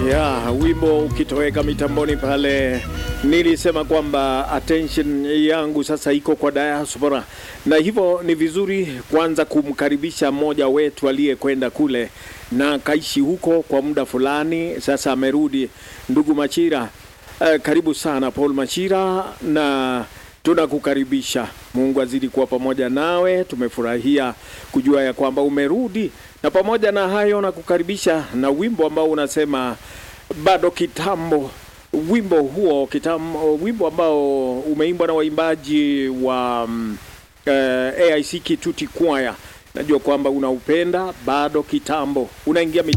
Ya, wimbo ukitoweka mitamboni pale, nilisema kwamba attention yangu sasa iko kwa diaspora, na hivyo ni vizuri kwanza kumkaribisha mmoja wetu aliyekwenda kule na kaishi huko kwa muda fulani, sasa amerudi. Ndugu Machira, eh, karibu sana Paul Machira, na tunakukaribisha. Mungu azidi kuwa pamoja nawe. Tumefurahia kujua ya kwamba umerudi, na pamoja na hayo na kukaribisha na wimbo ambao unasema bado kitambo. Wimbo huo kitambo, wimbo ambao umeimbwa na waimbaji wa mm, eh, AIC Kituti Choir. Najua kwamba unaupenda bado kitambo, unaingia